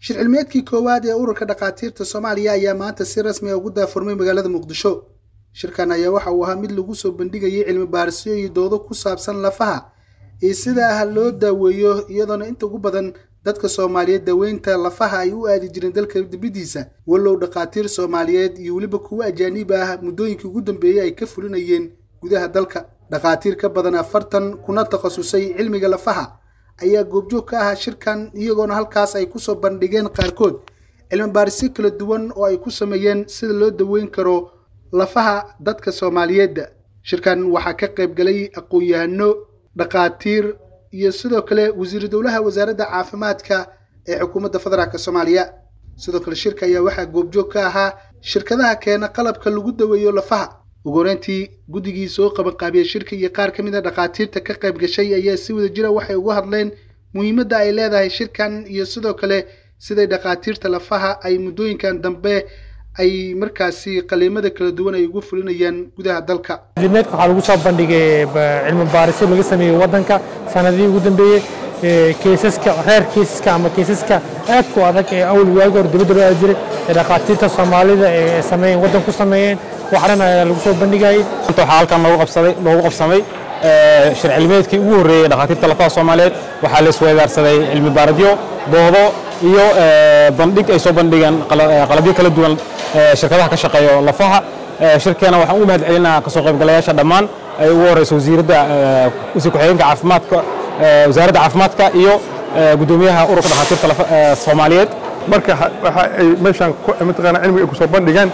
shir cilmiyeedkii koowaad ee ururka dhakhaatiirta soomaaliya ayaa maanta si rasmi a ugu daafurmay magaalada muqdisho shirkan ayaa waxa uu ahaa mid lagu soo bandhigayay cilmi baarisyo iyo doodo ku saabsan lafaha iyo sida ah loo daaweeyo iyadoona inta ugu badan dadka soomaaliyeed daaweynta lafaha ay u aadi jireen dalka dibaddiisa wallow dhakhaatiir soomaaliyeed iyo weliba kuwo ajaaniib ah muddooyinkii ugu dambeeyey ay ka fulinayeen gudaha dalka dhakhaatiir ka badan afartan kuna takhasusay cilmiga lafaha ayaa goobjoog ka ahaa shirkan iyagoona halkaas ay kusoo bandhigeen qaarkood cilmi baarisyo kala duwan oo ay ku sameeyeen sida loo daweyn karo lafaha dadka soomaaliyeedda shirkan waxaa ka qayb galay aqoon-yahano dhakhaatiir iyo sidoo kale wasiiru dowlaha wasaaradda caafimaadka ee xukuumadda federaalk soomaaliya sidoo kale shirka ayaa waxaa goobjoog ka ahaa shirkadaha keena qalabka lagu daweeyo lafaha ugu horeyntii guddigii soo qabanqaabiyey shirka iyo qaar ka mid a dhakhaatiirta ka qayb gashay ayaa si wada jira waxay uga hadleen muhiimadda ay leedahay shirkan iyo sidoo kale siday dhakhaatiirta lafaha ay muddooyinkan dambe ay markaasi qaliimada kala duwan ay ugu fulinayaan gudaha dalka cilmiyeedka waxaa lagu soo bandhigay cilmi baarisyo laga sameeyey waddanka sanadihii ugu dambeeyey keysaska reer keysaska ama keysaska aadku adag ee awal waagi hore dibadda loo aadi jiray ee dhakhaatiirta soomaalida ee sameeyeen waddan ku sameeyeen waxdhan ayaa lagu soo bandhigayay waxaa halkan loogu qabsaday loogu qabsamay shir cilmiyeedkii ugu horreeyey dhakhaatiirta lafaha soomaaliyeed waxaa la isweydaarsaday cilmi baaradyo doodo iyo bandhig ay soo bandhigeen qalabyo kala duwan shirkadaha ka shaqeeyo lafaha shirkeena waxaan u mahad celinaa kasoo qaybgalayaasha dhammaan ay ugu horeyso wasiiradda wasiir ku-xigeenka caafimaadka wasaaradda caafimaadka iyo guddoomiyaha ururka dhakhaatiirta soomaaliyeed marka waxa ay meeshaan mataqaana cilmiga ay ku soo bandhigeen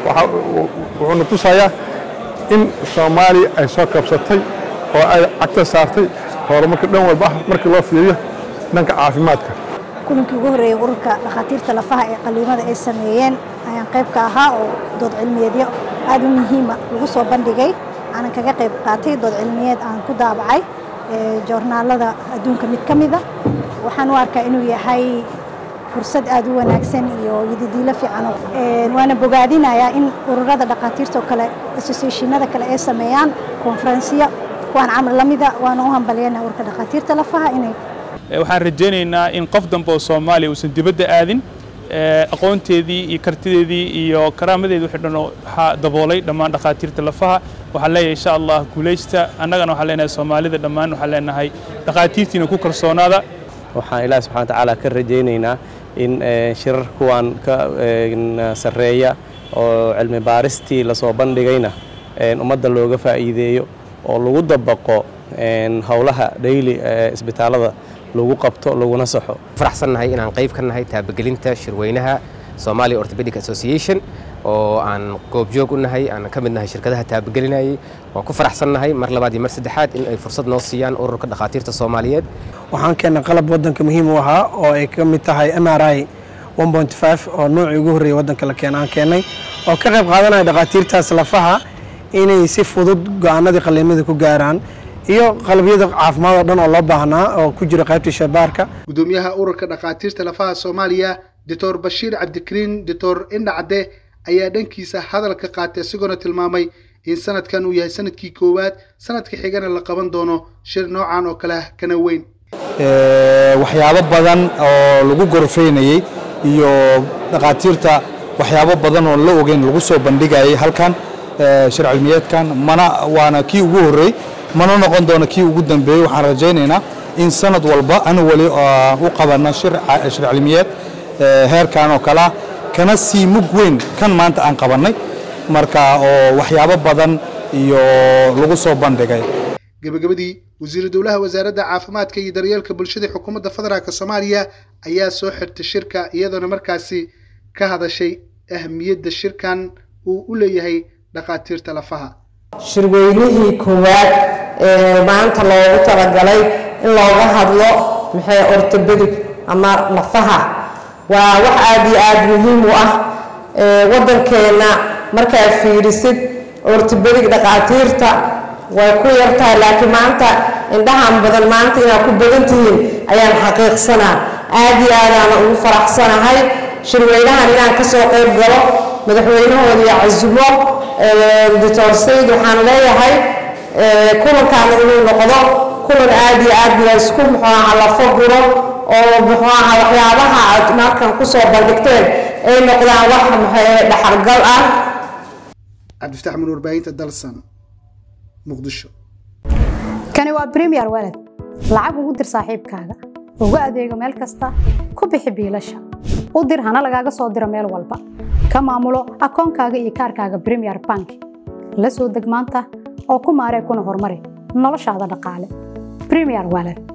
wuxuuna tusayaa in soomaaliya ay soo kabsatay oo ay cagta saartay horumarka dhan walba ah markii loo fiiriyo dhanka caafimaadka kulankii ugu horreeyey ururka dhakhaatiirta lafaha ee qaliimada ay sameeyeen ayaan qayb ka ahaa oo dood cilmiyeedyo aad u muhiima lagu soo bandhigay aanan kaga qayb qaatay dood cilmiyeed aan ku daabacay joornaalada adduunka mid ka mida waxaan u arkaa inuu yahay fursad aad u wanaagsan iyo yididiilo fiican waana bogaadinayaa in ururada dhakhaatiirta oo kale associationada kale ay sameeyaan konferensiyo kuwaan camal la mida waana u hambalyeena ururka dhakhaatiirta lafaha inay waxaan rajaynaynaa in qof dambe oo soomaaliya uusan dibadda aadin aqoonteedii iyo kartideedii iyo karaamadeedii wixii dhan waxaa daboolay dhammaan dhakhaatiirta lafaha waxaan leeyahay insha allah guulaysta annagana waxaan leenahay soomaalida dhammaan waxaan leenahay dhakhaatiirtiina ku kalsoonaada waxaan ilaah subxana watacaala ka rajaynaynaa in shirar kuwan ka sarreeya oo cilmi baaristii lasoo bandhigayna ummadda looga faa'iideeyo oo lagu dabaqo howlaha dhayli isbitaalada lagu qabto laguna saxo faraxsannahay inaan qayb ka nahay taabagelinta shirweynaha Somalia Orthopedic Association oo aan goobjoog u nahay aan ka mid nahay shirkadaha taabagelinayay waan ku faraxsannahay mar labaad iyo mar saddexaad in ay fursad noo siiyaan ururka dhakhaatiirta Soomaaliyeed waxaan keennay qalab waddanka muhiim u ahaa oo ay ka mid tahay MRI 1.5 oo noocii ugu horreeyay waddanka la keenay aan keennay oo ka qayb qaadanaya dhakhaatiirtaas lafaha inay si fudud go'aanadii qaliimada ku gaaraan iyo qalabyada caafimaad oo dhan oo loo baahnaa oo ku jira qaybta shabaarka gudoomiyaha ururka dhakhaatiirta lafaha soomaaliya doctor bashiir cabdikariin doctor indhacade ayaa dhankiisa hadalka qaatay isagoona tilmaamay in sanadkan uu yahay sanadkii koowaad sanadka xigana la qaban doono shir noocan oo kale kana weyn waxyaabo badan oo lagu gorfeynayey iyo dhakhaatiirta waxyaabo badan oo la ogeyn lagu soo bandhigayay halkan shir cilmiyeedkan mana waana kii ugu horreey mana noqon doono kii ugu dambeeyey waxaan rajaynaynaa in sanad walba anu weli u qabanno shir cilmiyeed heerkan oo kalea kana sii mug weyn kan maanta aan qabannay marka oo waxyaabo badan iyo lagu soo bandhigay gabagabadii wasiiru dowlaha wasaaradda caafimaadka iyo daryeelka bulshada xukuumadda federaalk soomaaliya ayaa soo xirtay shirka iyadoona markaasi ka hadashay ahmiyadda shirkan uu u leeyahay dhakhaatiirta lafaha shirweynihii koowaad ee maanta loogu talagalay in looga hadlo maxay ortobedig ama lafaha waa wax aada iyo aada muhiim u ah waddankeenna markaad fiirisid ortobedig dhakhaatiirta way ku yartahay laakiin maanta indhahan badan maanta inaad ku badan tihiin ayaan xaqiiqsanaa aada iyo aadaana ugu faraxsanahay shirweynahan inaan kasoo qayb galo madaxweynahooda iyo casumo doctor sayid waxaan leeyahay kulankaana inuu noqdo kulan aada iyo aad la isku muxuaha lafo guro oo muxuu ahaa waxyaabaha aad markan kusoo bandhigteen ay noqdaan wax maxay dhaxalgal ah cabdifataax mun warbaahinta dalsan muqdisho kani waa premier walad lacag ugu dir saaxiibkaaga ugu adeego meel kasta ku bixi biilasha u dir hana lagaaga soo diro meel walba ka maamulo akoonkaaga iyo kaarkaaga premier bank la soo deg maanta oo ku maaree kuna horumari noloshaada dhaqaale premier walad